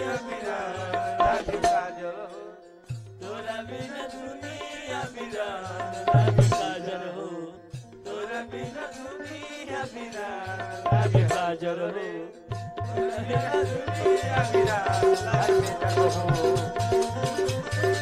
दुनिया बिना लागे काजल हो तोरा बिना दुनिया बिना लागे काजल हो तोरा बिना दुनिया बिना लागे काजल हो तोरा बिना दुनिया बिना लागे काजल हो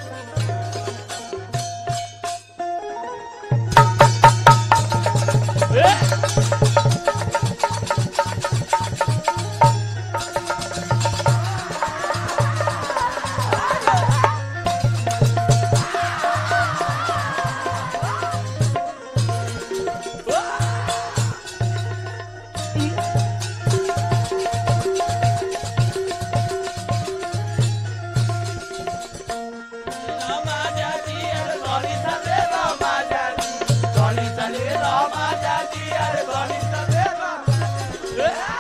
रामा जाती अरे गणी सबे रामा जाती गणी चले रामा जाती अरे गणी चले रामा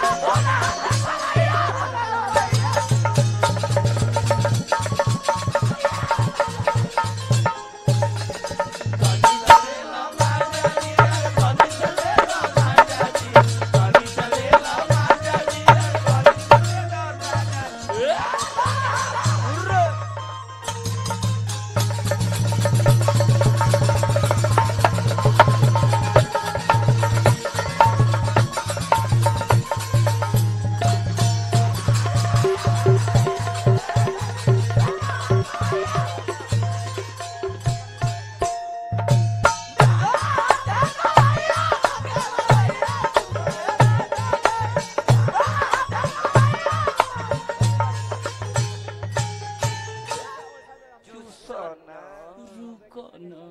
चुसना रुको ना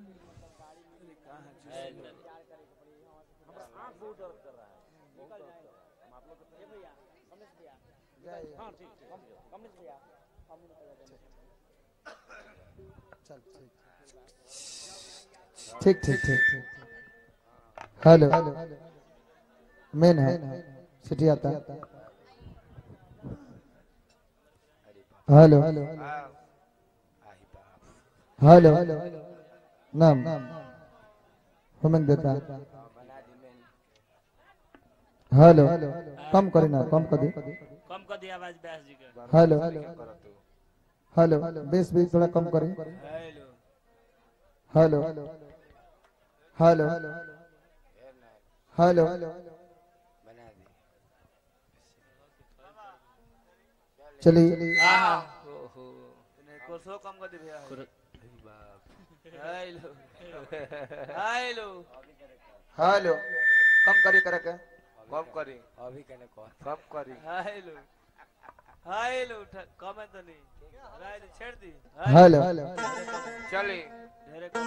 ठीक ठीक ठीक हेलो मेन है सिटी आता हेलो आई बाप हेलो नाम होमन देता हेलो कम करी ना कम कर दी कम कर दिया आवाज व्यास जी के हेलो करो तू हेलो बेस भी थोड़ा कम करी हेलो हेलो हेलो हेलो बना दे चलिए आहा ओहो कोसो कम कर दे भैया कुर- बाप हेलो हेलो हेलो कम करी करे के कम करी अभी कने कह कम करी हेलो हेलो उठा कम है तो नहीं राइट छेड़ दी हेलो चली ढेरे कम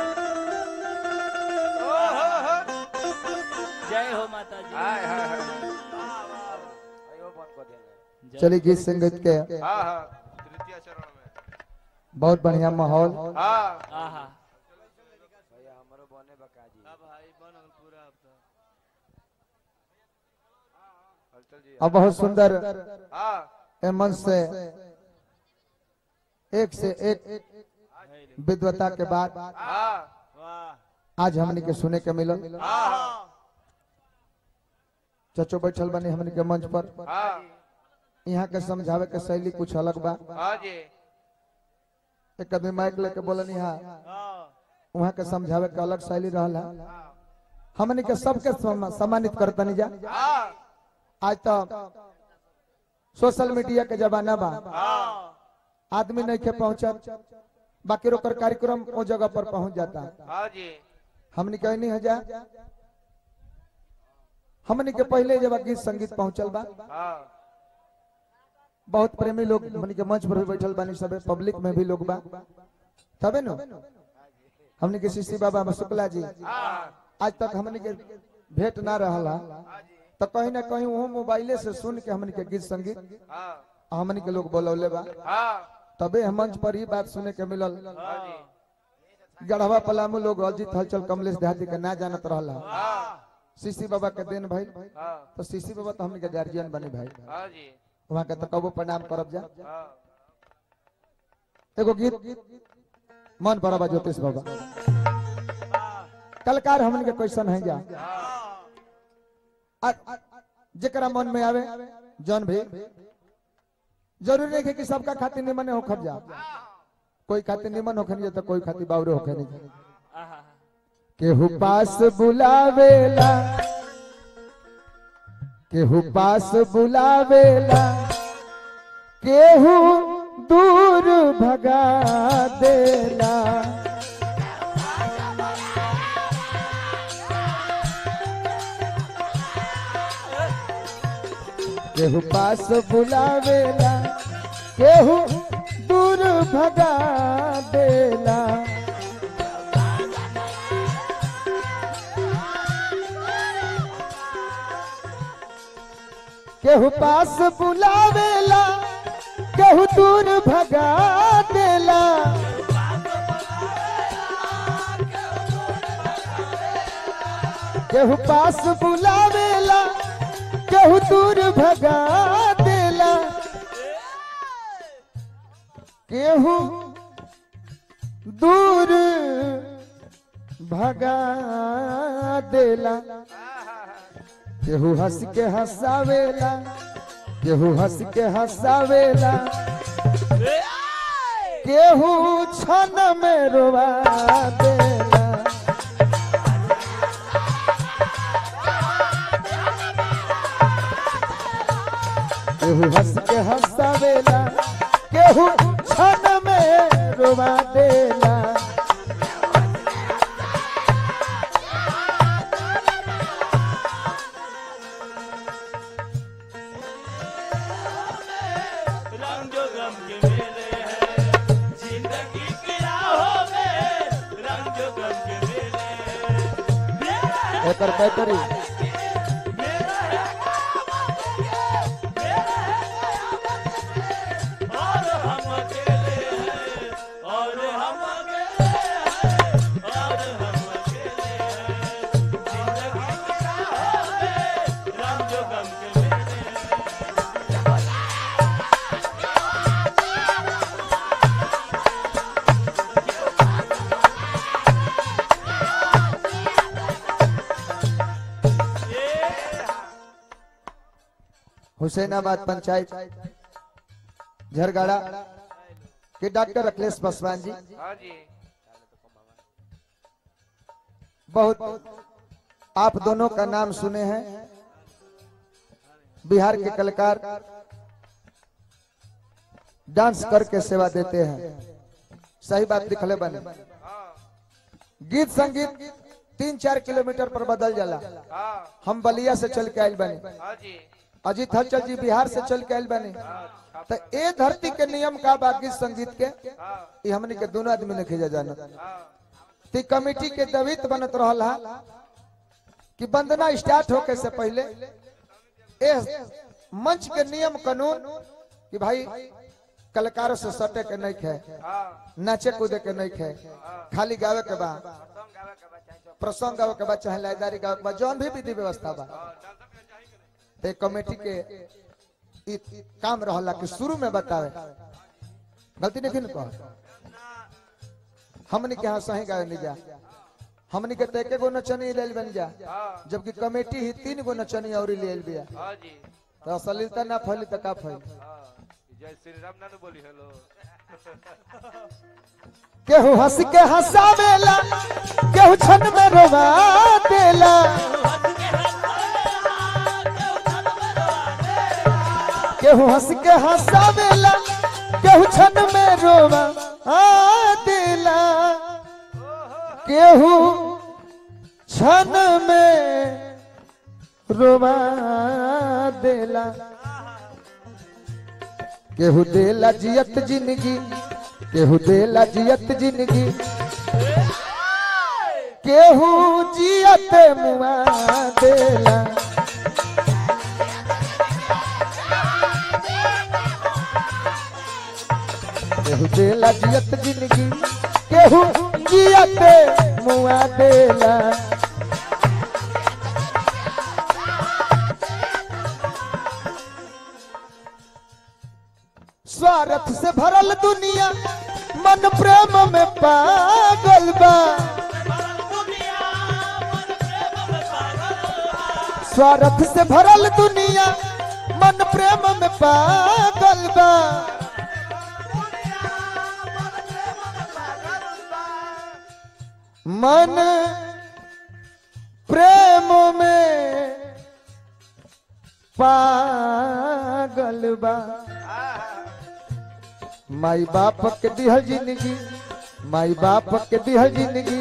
ओहो हो जय हो माता जी हाय हाय हाय आयो बंद कर देना जय- चलिए गीत संगीत के हां हां तृतीय चरण में बहुत बढ़िया माहौल हां आहा भैया हमरो बने बकाजी अब भाई बन गल पूरा अब तो हलचल जी और बहुत सुंदर हां ए मंच से एक से एक विद्वता के बाद हां वाह आज हमने के सुने के मिलल हां चचो बैठल बनी हमने के मंच पर हां यहाँ के समझावे के शैली कुछ अलग बा हां जी एक आदमी माइक लेके बोलन यहाँ हां वहाँ के समझावे के अलग शैली रहला हमने के सबके सम- सम्मानित करतनी जा हां आज तो सोशल मीडिया के जमाना बा हां आदमी नहीं के पहुंचत बाकी रोकर कार्यक्रम वो जगह पर पहुंच जाता हां जी हमने कहीं नहीं जा हमने के पहले जब गीत संगीत पहुंचल बा हां बहुत प्रेमी लोग हमने के मंच पर भी बैठल बानी सबे पब्लिक में भी लोग बा तबे नो हमने के शिशी बाबा शुक्ला जी हां आज तक हमने के भेंट ना रहला तो कहीं ना कहीं वो मोबाइले से सुन के हमने के गीत संगीत हां हमने के लोग बोलौले बा हां तबे हम मंच पर ही बात सुने के मिलल हां जी गढ़वा पलामू लोग अजित हलचल कमलेश देहाती के ना जानत रहला हां सीसी बाबा के देन भाई हां तो सीसी बाबा तो हमने के गार्जियन बने भाई हां जी वहाँ के तो कबो प्रणाम करब जा हां एगो गीत मन बराबा ज्योतिष बाबा कलकार हमन के क्वेश्चन है जा आ- जकरा मन में आवे जौन भी जरूरी नहीं है कि सबका खातिर निमन हो खब जा कोई खातिर निमन होखे नहीं तो कोई खातिर बावरे होखे नहीं आहा केहू पास बुलावेला केहू पास बुलावेला केहू दूर भगा देला केहू पास बुलावेला केहू दूर भगा देला केहू पास बुलावेला केहू दूर भगा देला केहू पास बुलावेला केहू दूर भगा देला केहू दूर भगा देला केहू हंस के हंसावेला केहू हंस के हंसावेला केहू छन में रोवा देला केहू हंस के हंसावेला केहू छन में रोवा देला रंग जो गम के मेले हैं जिंदगी की राहों में रंग जो गम के मेले हैं मेरा है एकर बैटरी मेरा है मेरा है और हम अकेले हैं और हम अकेले हैं और हम अकेले हैं जिंदगी की राहों में रंग जो गम के मेले हैं हुसैनाबाद पंचायत झरगाड़ा के डॉक्टर अखिलेश पासवान जी हाँ जी बहुत आप दोनों का नाम सुने हैं बिहार के कलाकार डांस करके सेवा देते हैं सही बात लिखले बने गीत संगीत तीन चार किलोमीटर पर बदल जाला हाँ हम बलिया से चल के आयल बने हाँ जी अजीत हलचल जी बिहार से चल के आयल बने हाँ तो ए धरती के नियम का बा गीत संगीत के हाँ ये हमने के दोनों आदमी ने खींचा जाना हाँ ती कमेटी के दवित बनत रहल हा कि वंदना स्टार्ट होके से पहले ए मंच के नियम कानून कि भाई कलाकारों से सटे के नहीं खे हाँ नाचे कूदे के नहीं खे खाली गावे के बा सॉन्ग गावे के बच्चा है प्रसंग गावे के बा चाहे लाइदारी गावे के बा जौन भी विधि व्यवस्था बा ते कमेटी के इ काम रहला कि शुरू में बतावे गलती नहीं न कह हमने के यहाँ सही गावे नहीं जा हमने के ते के गो नचनी लेल बन जा हाँ जबकि कमेटी ही तीन गो नचनी और लेल बिया हाँ जी तो अश्लीलता ना फैली तो का फैली हाँ जय श्री राम ना नु बोली हेलो केहू हंस के हंसावेला केहू छन में रोवा देला केहू हंस के हंसावेला केहू छन में रोवा आ देला केहू छन में रोवा देला केहू देला जियत जिंदगी केहू देला जियत जिंदगी केहू जियत मुआ देला केहू देला जियत जिंदगी केहू जियत मुआ देला स्वार्थ से भरल दुनिया मन प्रेम में पागल बा स्वार्थ से भरल दुनिया मन प्रेम में पागल बा मन प्रेम में पागल बा माई बाप के दिहल जिंदगी माई बाप के दिहल जिंदगी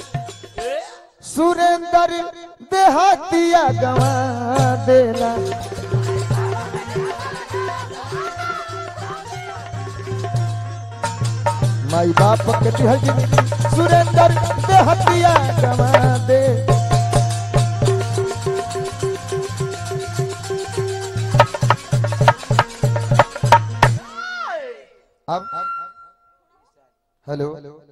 सुरेंद्र देहातिया गवा देला माई बाप के दिहल जिंदगी सुरेंद्र देहातिया गवा दे अब हेलो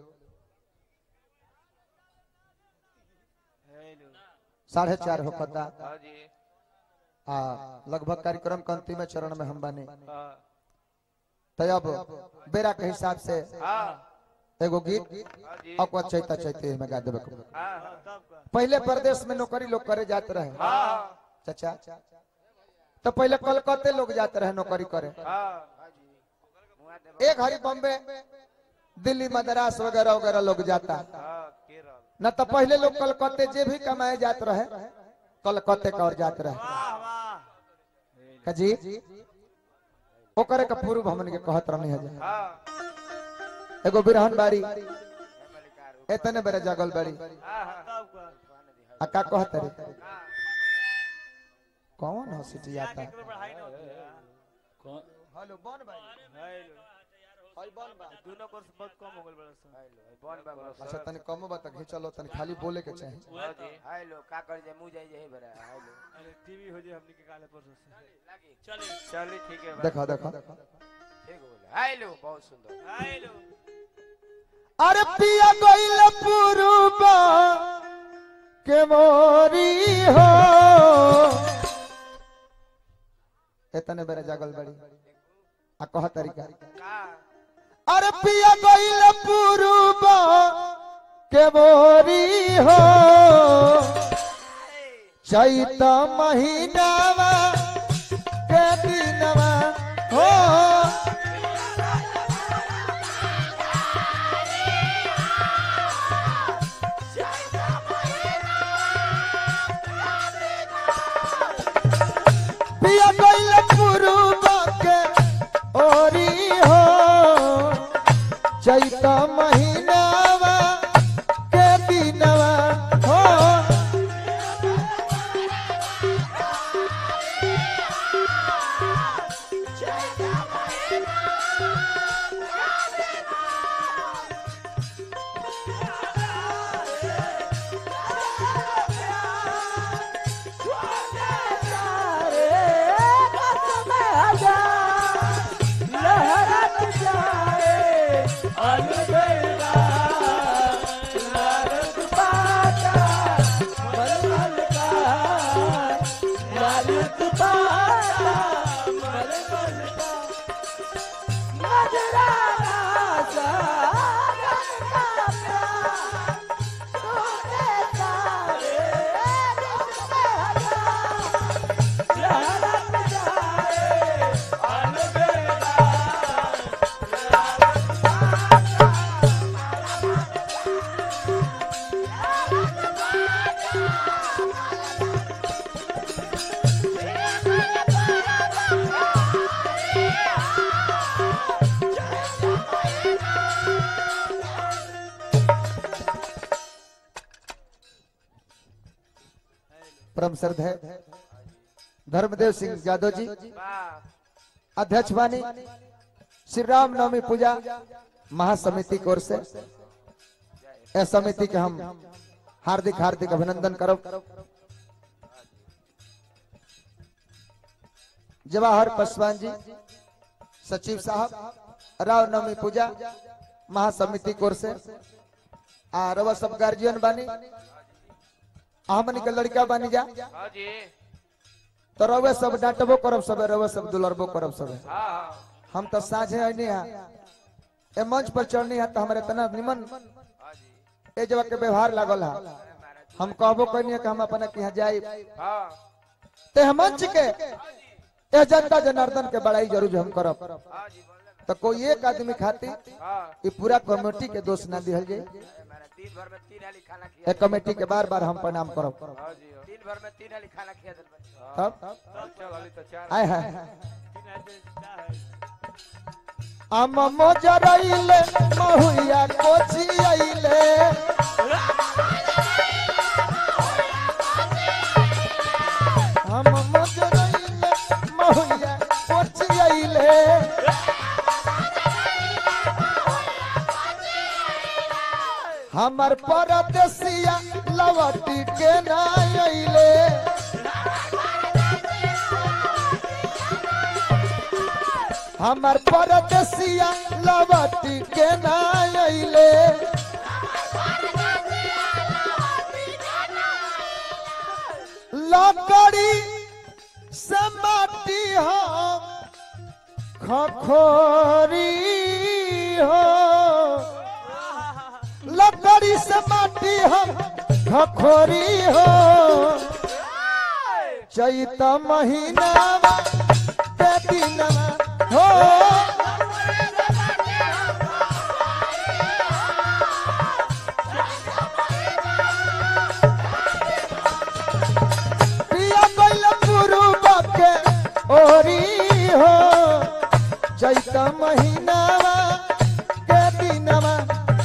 साढ़े चार हो कता हाँ जी आ लगभग कार्यक्रम के अंतिम चरण में हम बने हाँ तो अब बेरा के हिसाब से हाँ एगो गीत हाँ जी अकवा चैता चैते में गा देबे के बा। हाँ हाँ पहले प्रदेश में नौकरी लोग करे जाते रहे हाँ चाचा तो पहले कलकत्ते लोग जाते रहे नौकरी करे हाँ एक हरी बॉम्बे दिल्ली मद्रास वगैरह वगैरह लोग जाता हाँ केरल न तो पहले लोग कलकत्ते जे भी कमाए जात रहे कलकत्ते का और जात रहे का जी ओकरे का पूर्व हमन के कहत रहनी है जे। हाँ एगो बिरहन बाड़ी एतने बेरे जगल बाड़ी हाँ हाँ आ का कहत रे कौन हो सिटी आता हेलो बन भाई हाय बन बा दोनों कोर्स बहुत कम हो गए बड़ा सा बन बाबा अच्छा तनी कम बता घिचलो तनी खाली बोले के चाही हाँ जी हेलो का कर जे मुंह जाई जे बरा हेलो अरे टीवी हो जाए हमने के काले परसों से लगी चलिए चलिए ठीक है देखो देखो ठीक बोले हेलो बहुत सुंदर हेलो अरे पिया गइल पुरुबा के मोरी हो एतने बेरे जागल बड़ी आ कह तरीका का अरे पिया गइल पुरुबा के मोरी हो चैत महीनावा के दिनवा हो पिया गइल पुरुबा के ओरी हो चैत महीनावा के दिनवा हो परम श्रद्धे धर्मदेव सिंह यादव जी वाह अध्यक्ष बानी श्री राम नवमी पूजा महासमिति की ओर से इस समिति के हम हार्दिक हार्दिक अभिनंदन करब जवाहर पासवान जी सचिव साहब राव नवमी पूजा महासमिति की ओर से आ रवा सब गार्जियन बानी हमनी के लड़का बानी जा हाँ जी तो रवे सब डांटबो करब सब रवे सब दुलरबो करब सब हाँ हाँ हम तो साझे है नहीं है ए मंच पर चढ़नी है तो हमारे इतना निमन हाँ जी ए जगह के व्यवहार लागल है हम कहबो कहनी कि हम अपना के यहाँ जाए हाँ ते हम मंच के ए जनता जनार्दन के बड़ाई जरूर हम करब हाँ जी बोले ना तो कोई एक आदमी खातिर हाँ ये पूरा कमेटी के दोष ना दिहल जाए दिन भर में तीन हाली खाना खिया एक कमेटी के बार बार हम प्रणाम करब हाँ जी हाँ। दिन भर में तीन हाली खाना खिया दिल बनी तब तब चल हाली तो चार आए है तीन आदमी का है आम मोजरइले महुया कोची आइले हम मोजरइले महुया कोची आइले हमर परदेसिया लवटी के ना आइले हमर परदेसिया लवटी के ना आइले लकड़ी से माटी हम खखोरी हो लकड़ी से माटी हम खखोरी हो चैत महीना बेदिनवा हो पिया गइल पुरुब के ओरी हो चैत महीनावा के दिनवा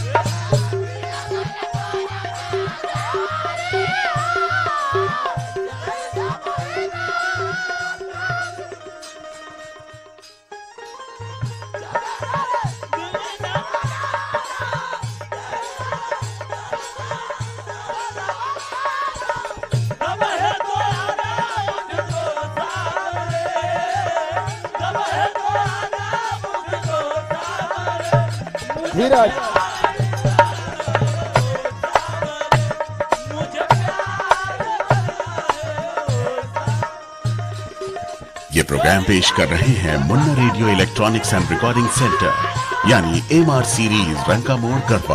तब है तो आना मुझको सारे तब है तो आना मुझको सारे धीरज मुझे प्यार ये प्रोग्राम पेश कर रहे हैं Munna radio electronics and recording centre यानी एम आर सीरीज रंका मोड़ गरबा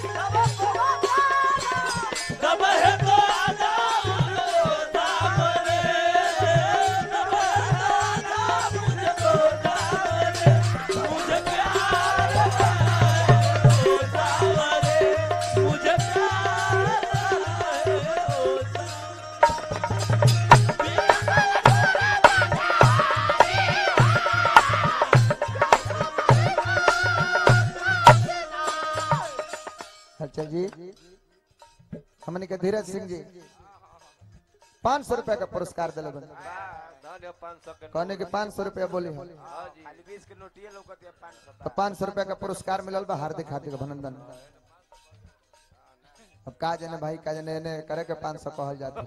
तब है तो आना मुझको सारे तब है तो आना मुझको सारे मुझे प्यार है ओ सारे मुझे प्यार है ओ सारे अच्छा जी हमने के धीरज सिंह जी पाँच सौ रुपया का पुरस्कार दिले बन धन्य पाँच सौ के कहने के पाँच सौ रुपया बोली हम हाँ जी खाली बीस के नोटिए लौकत है पाँच सौ तो पाँच सौ रुपया का पुरस्कार मिलल बा हार्दिक हार्दिक अभिनंदन अब का जाने भाई का जाने एने करे के पाँच सौ कहल जाते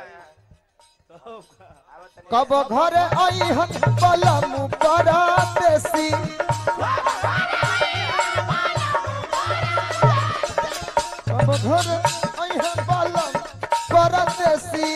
कब घर आई हम पलम परदेसी कब घर आई हम पलम परदेसी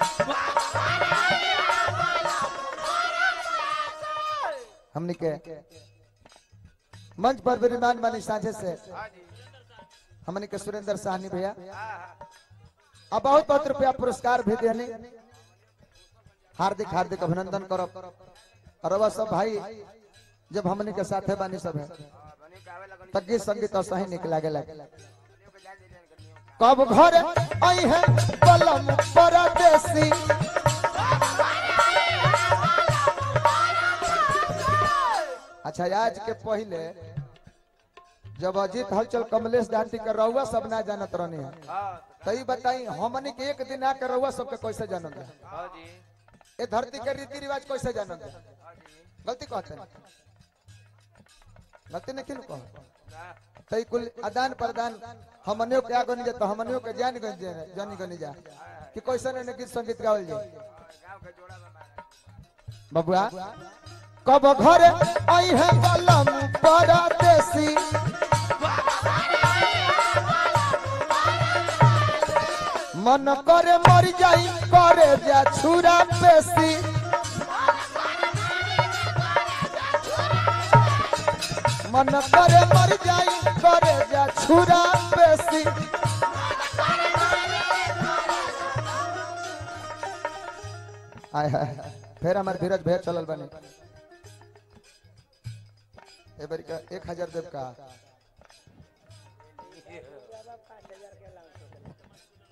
हमने के मंच पर विराजमान बनी साझे से हाँ जी हमने के सुरेंद्र साहनी भैया हाँ हाँ अब बहुत बहुत रुपया पुरस्कार भी देने हार्दिक हार्दिक अभिनंदन करब और अब सब भाई जब हमने के साथे बानी सब है हाँ, बनी गावे लगनी तब गीत संगीत और सही निकला गेला के जान दीजिए करनी कब घर आई है पलम परदेसी अच्छा आज के पहले जब अजीत हलचल कमलेश डांटी कर रहुआ सब ना जानत रहनी है हाँ तो ई बताई हमनी के एक दिन आकर रहुआ सबके कैसे जानत है हाँ जी ये धरती के रीति रिवाज कैसे जानत है हाँ जी गलती कहते हैं गलती नहीं क्यों कहो ना तो ई कुल आदान प्रदान हमनियों के आगो नहीं जा तो हमनियों के जान गन जा जानी गनी जा कि कैसे ने गीत संगीत गावल जाए गाँव के जोड़ा में मारा बबुआ कब घर आई है कलम परदेसी मन करे मर जाई करे जा छुरा पेशी मन करे मर जाई करे जा छुरा पेशी आय हाय फिर हमार धीरज भैया चलल बने ए बारी का एक हजार देव का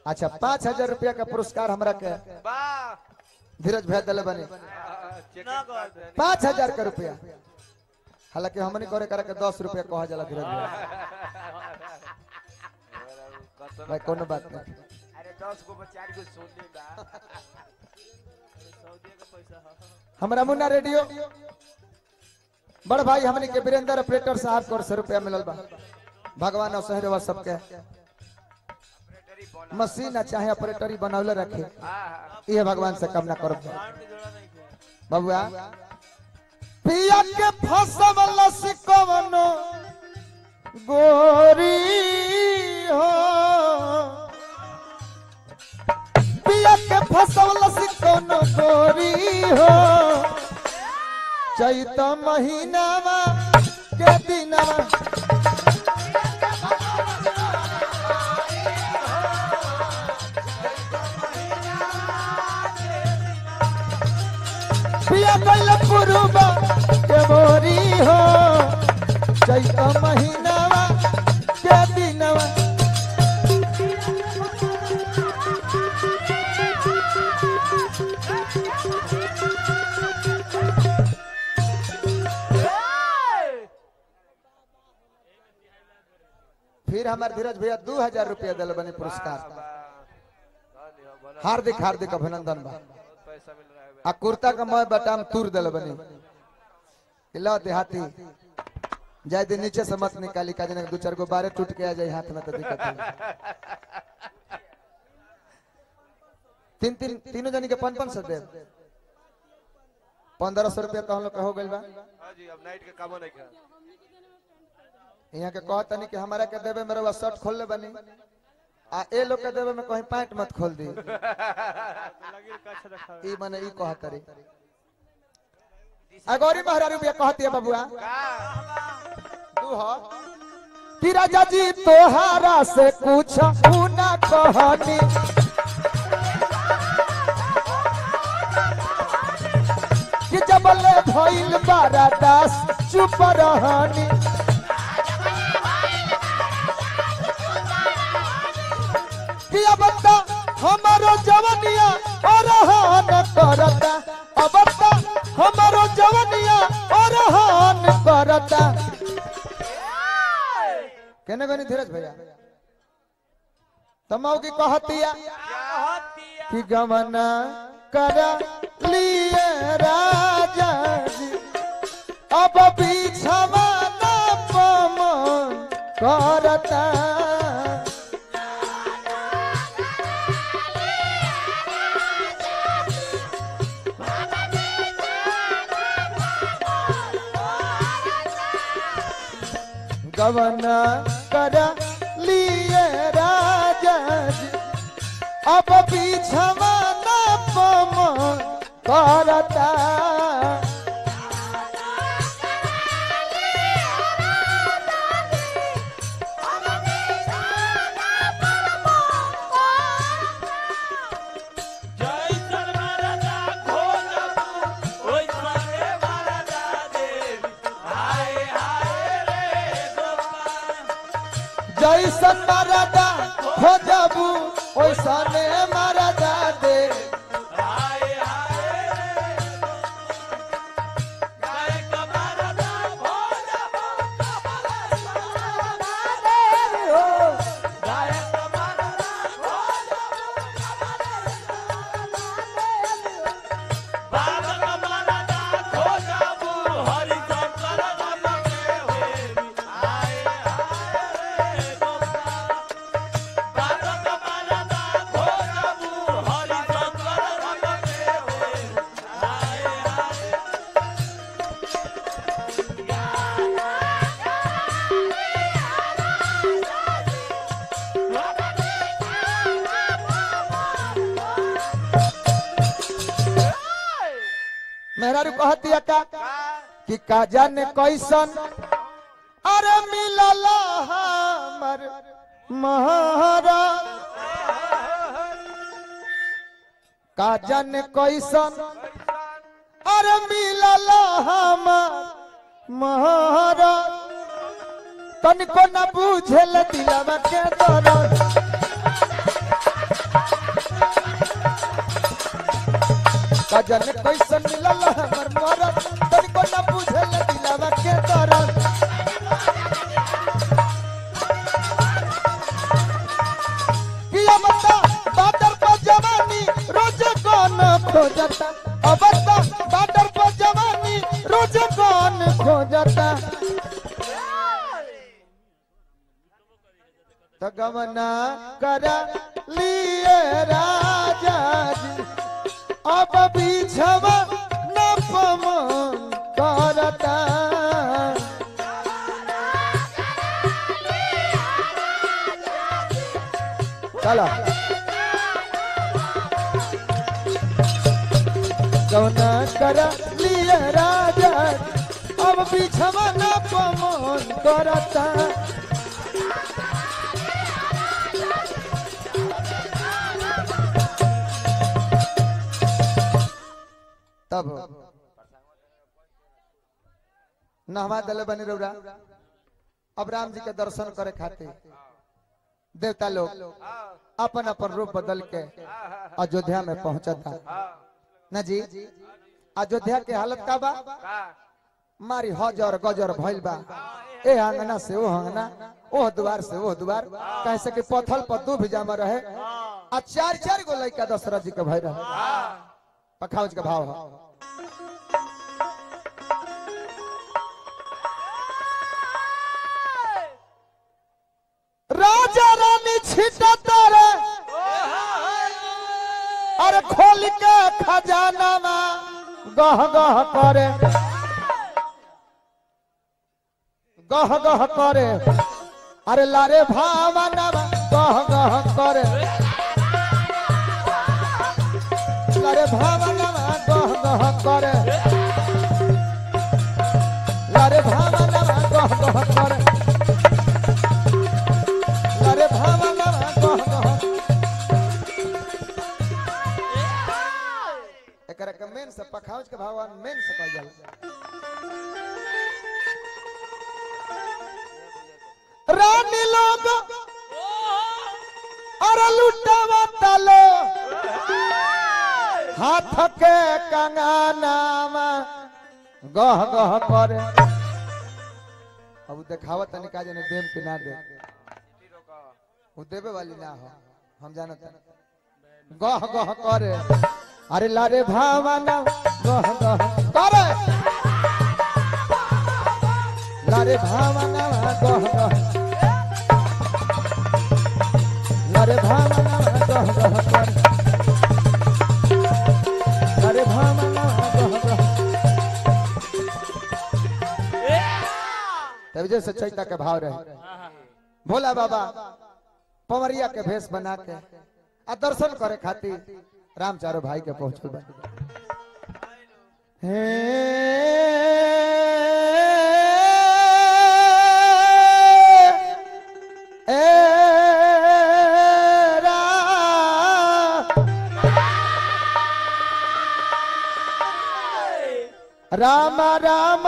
अच्छा पाँच हजार रुपया का पुरस्कार हमरा के वाह धीरज भैया दिले बने ना कर दे पाँच हजार का रुपया हालांकि हमने करे करे के दस रुपया कहा जाला धीरज भैया भाई कोनो बात नहीं अरे दस को चार को सोने बा सऊदी का पैसा हाँ हमरा मुन्ना रेडियो बड़ भाई हमने के वीरेंद्र ऑपरेटर साहब को सौ रुपया मिलल बा भगवान और सहरवा सबके मशीन आ चाहे ऑपरेटरी बनौले रखे ये भगवान से कामना करब कान के जोड़ा नहीं किया बबुआ पिया के फसवल सिकवनो गोरी हो पिया के फसवल सिकवनो गोरी हो चैत महीनावा के दिनवा पिया कैल पुरुबा के बोरी हो चैत महीनावा के दिनवा फिर हमारे धीरज भैया दू हजार रुपया दिल बने पुरस्कार हार्दिक हार्दिक अभिनंदन बा पैसा मिल रहा है आ कुर्ता का मैं बटाम तूर दिल बनी लो देहाती जाए दिन नीचे से मत निकाली का जने दो चार गो बारे टूट के आ जाए हाथ में तो दिक्कत है तीन तीन तीनों जनी के पन पन सौ दे पंद्रह सौ रुपया तो हम लोग का हो गइल बा हाँ जी अब नाइट के काम नहीं कर यहाँ के कहता नहीं कि हमारा के देवे मेरे बस शर्ट खोल ले बनी आ ए लोग के देवे में कहीं पैंट मत खोल दी लगी कच्छ रखा ई माने ई कहत रे अगौरी महाराज रुपया कहती है बबुआ तू हो कि राजा जी तोहारा से कुछ ना कहनी कि जबले भइल बारा दास चुप रहनी कि अब तो हमारो जवनिया अरहन करता अब तो हमारो जवनिया अरहन करता केने गनी धीरज भैया तमाऊ की कहतिया कि गमना कर लिए राजा जी अब बिछवा न पमन करता गवना कर लिए राजा जी अब बिछवा न पमन करता जय सरमरदा खोजबू ओइ संगे मरदा देवी हाय हाय रे गोपाल जैसन मरदा हो जाबू ओइसने मरदा दे हाय हाय रे गाय का मरदा खोजबू गाय का मरदा बाग का मरदा खोजबू हरि शंकर राम के होई हाय हाय रे गोपाल बाग का मरदा खोजबू हरि शंकर राम के होई हाय हाय मेहरारू कहती का कि का जाने कैसन अरे मिलल हमर महारा का जाने कैसन अरे मिलल हमर महारा तनिको न बुझेल दिलवा के दर्द कजन कैसन मिलल हमर मरद तनिको न बुझल दिलवा के दर्द किया बता बादर पर जवानी रोज कौन खोजता अब बता बादर पर जवानी रोज कौन खोजता तो गमना कर लिए राजा जी अब बीछवा न पमन करता चलो गमना कर लिए राजा जी, अब बीछवा न पमन करता तब नहवा दले बने रौरा अब राम जी के दर्शन करे खातिर देवता लोग अपन अपन रूप बदल के अयोध्या में पहुंचता न जी अयोध्या के हालत का बा मारी हजर गजर भइल बा ए अंगना से ओ अंगना ओह द्वार से ओह द्वार कैसे कि पथल पर दू भी जामा रहे आ चार चार गो लड़का दशरथ जी के भय रहे पखाउज का भाव है राजा रानी छिटता रे अरे खोल के खजाना गह गह करे गह गह करे अरे लारे भावना गह गह करे लारे भावना गह गह करे लारे भावना गह गह करे लारे भावना गह गह एकरा के मेन से पखाउज के भगवान मेन से कहल जाला रानी लोग अरे लुटावा तलो हाथ के कंगनामा गह गह करे अब देखावा तनी का जने देव के ना दे वो देवे वाली ना हो हम जानत गह गह करे अरे लारे भावना गह गह करे लारे भावना गह गह लारे भावना गह गह करे लारे भावना गह गह तब जैसे चैता के भाव रहे भोला बाबा पवरिया के भेष बना के आ दर्शन करे खातिर राम चारो भाई के पहुंचल बा हे ए राम राम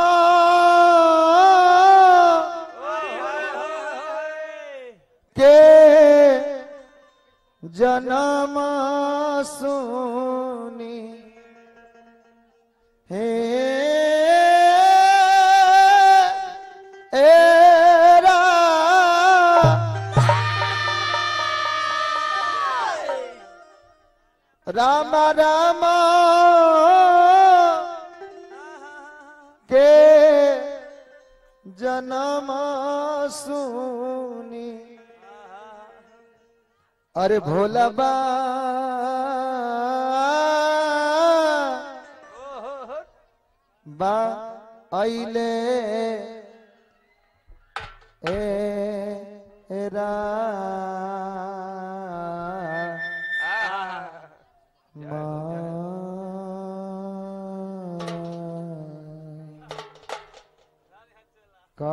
के जन्म सुनी हे एरा राम राम के जन्म सुनी अरे भोला बा बा आइले ए रा का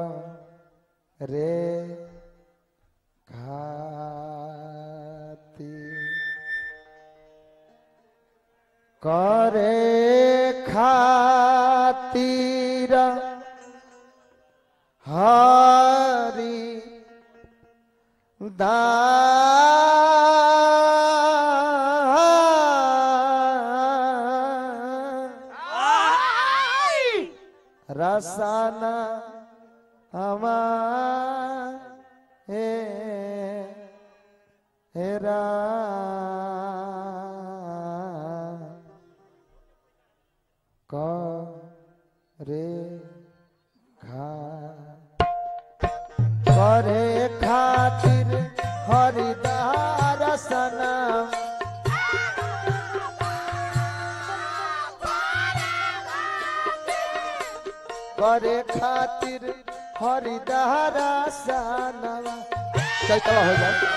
रे खाती करे खातिर हरी साना हमा हे हेरा करे खा करे खातिर हरिदार सनम करे खातिर हरिदारा सनम चैतवा हो जाए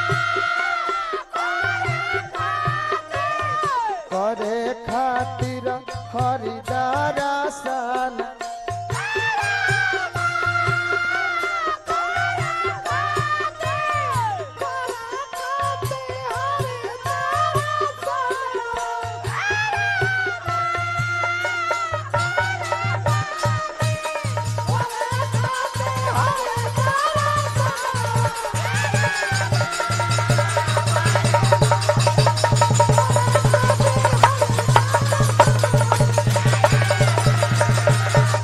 करे खातिर हरिदारा सनम Thank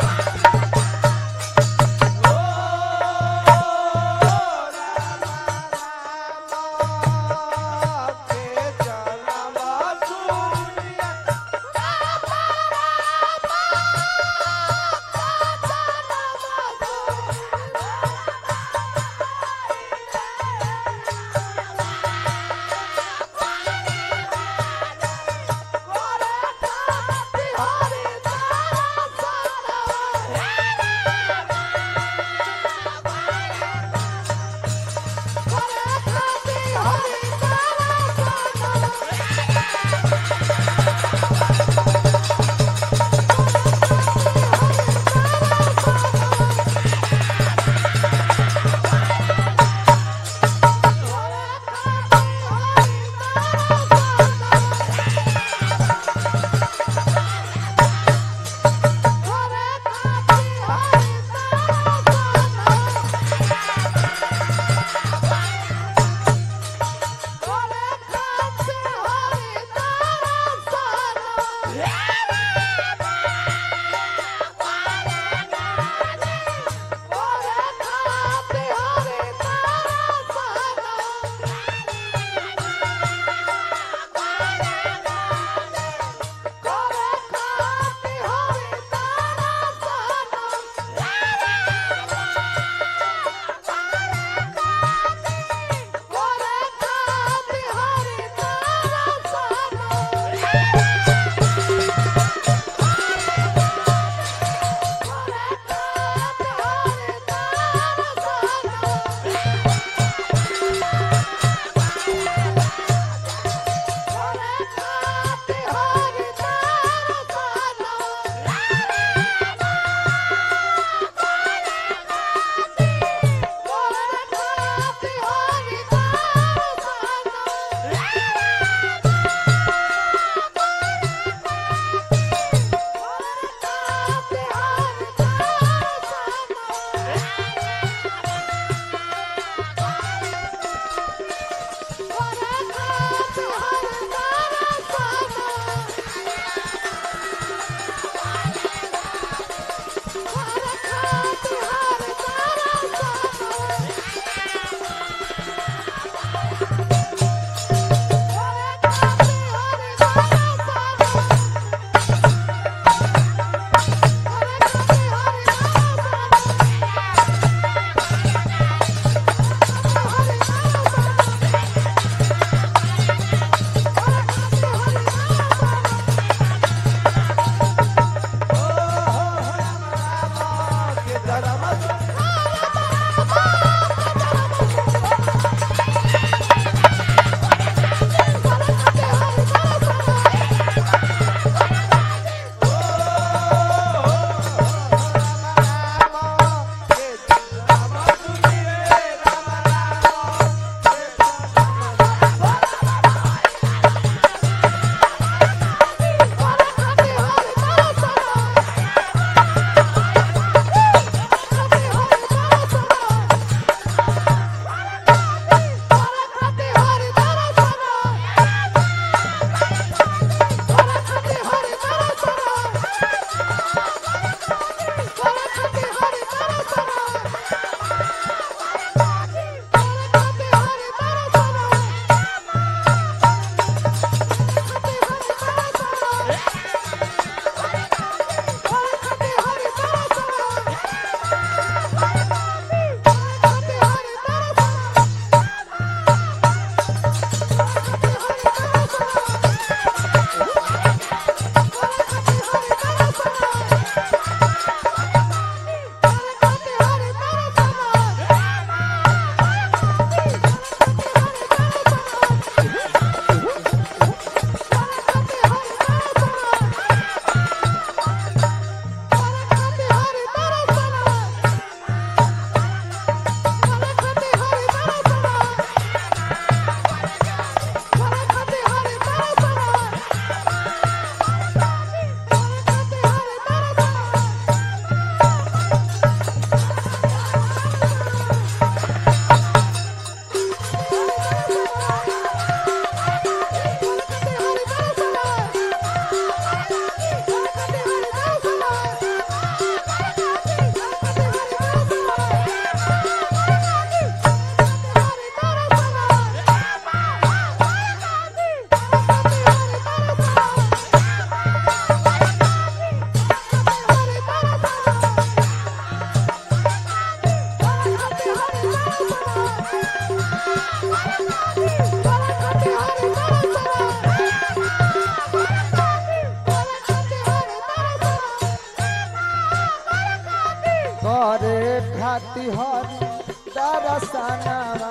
करे खाती हरी दरसनवा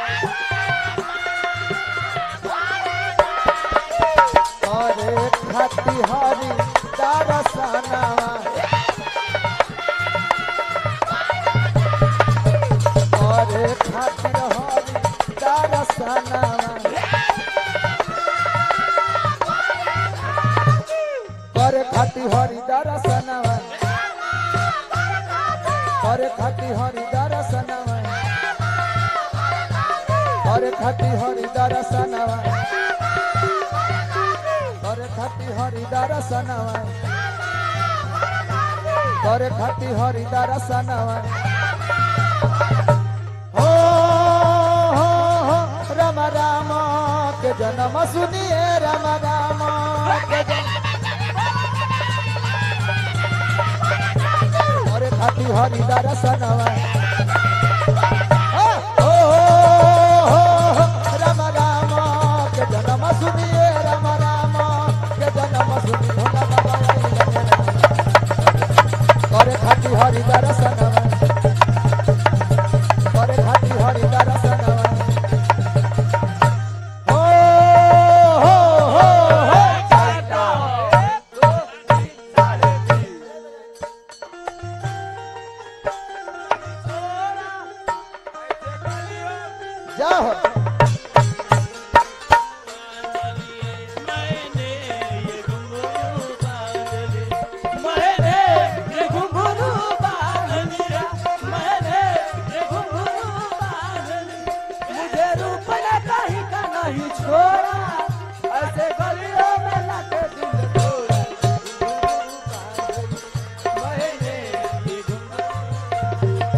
करे खाती हरी दरसनवा करे खातिर हरी दरसनवा करे खाती हरी दरसनवा करे खाती हरी दरसनवा करे खाती हरी दरसनवा करे खाती हरी दरसनवा करे खाती हरी दरसनवा हो हो हो राम राम के जन्म सुनिए राम राम के जन्म करे खाती हरि दर्शनवा ओ हो हो राम राम के जन्म सुनिए राम राम के जन्म सुनी भोला बाबा करे खाती हरि दर्शनवा करे खाती हरि दर्शनवा ओ हो हो हो जाओ मैंने ये घुंघरू बांध लिया मैंने ये घुंघरू बांध लिया मैंने ये घुंघरू बांध लिया मुझे रूप ने कहीं का नहीं छोड़ा ऐसे गलियों में लाके दिल तोड़ा घुंघरू बांध लिया। मैंने ये घुंघरू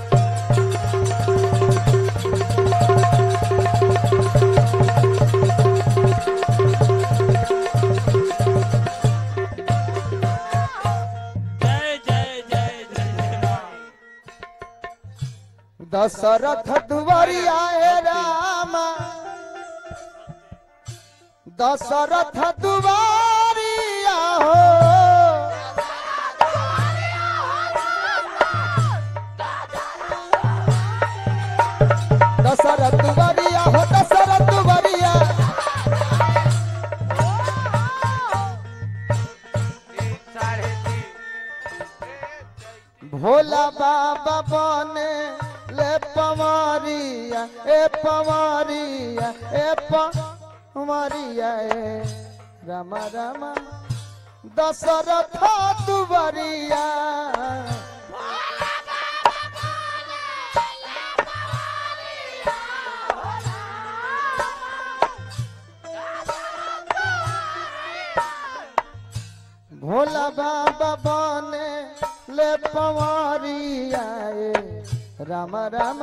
जय जय जय जय राम दशरथ दुआरी आए राम दशरथ दुआरी हो दशरथ दुआरिया हो दशरथ दुआरिया तीन साढ़े तीन भोला बाबा बने ले पवारिया ए पवारिया ए पवारिया ए राम राम दशरथ दुवरिया भोला बाबा बने ले पवारिया ए राम राम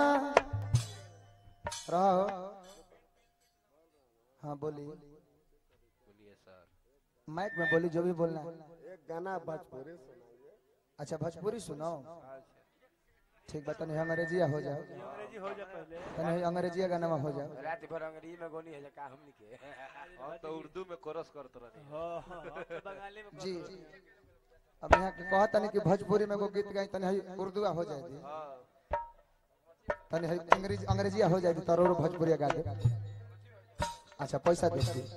रहो हाँ बोली बोलिए सर माइक में बोली जो भी बोलना है एक गाना भोजपुरी सुनाइए अच्छा भोजपुरी सुनो ठीक बा तनी अंग्रेजिया हो जाओ अंग्रेजी हो जा पहले तनी अंग्रेजिया गाना में हो जाओ रात भर अंग्रेजी में गोनी है का हमनी के हम तो उर्दू में कोरस करत रहनी हाँ हाँ हाँ, तो बंगाली में जी अब यहाँ के कहा तनी कि भोजपुरी में को गीत गाई तनी हई उर्दूआ हो जाए दी हां तनी हई अंग्रेजी अंग्रेजिया हो जाए दी तरोर भोजपुरिया गा दे अच्छा पैसा दे दी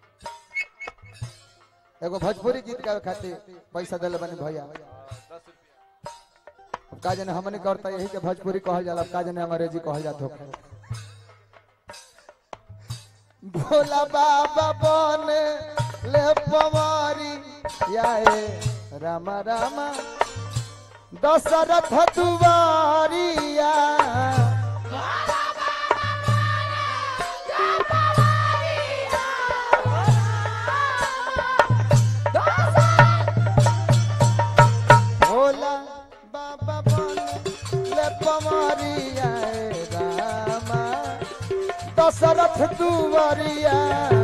एगो भोजपुरी गीत गावे खातिर पैसा देले बनी भैया दस रुपया अब का जने हमने करता यही के भोजपुरी कहल जाला अब का जने अंग्रेजी कहल जात होखे भोला बाबा बने ले पवारी याए राम राम दशरथ दुआरिया भोला बाबा बने ले पवारी याए राम दशरथ दुआरिया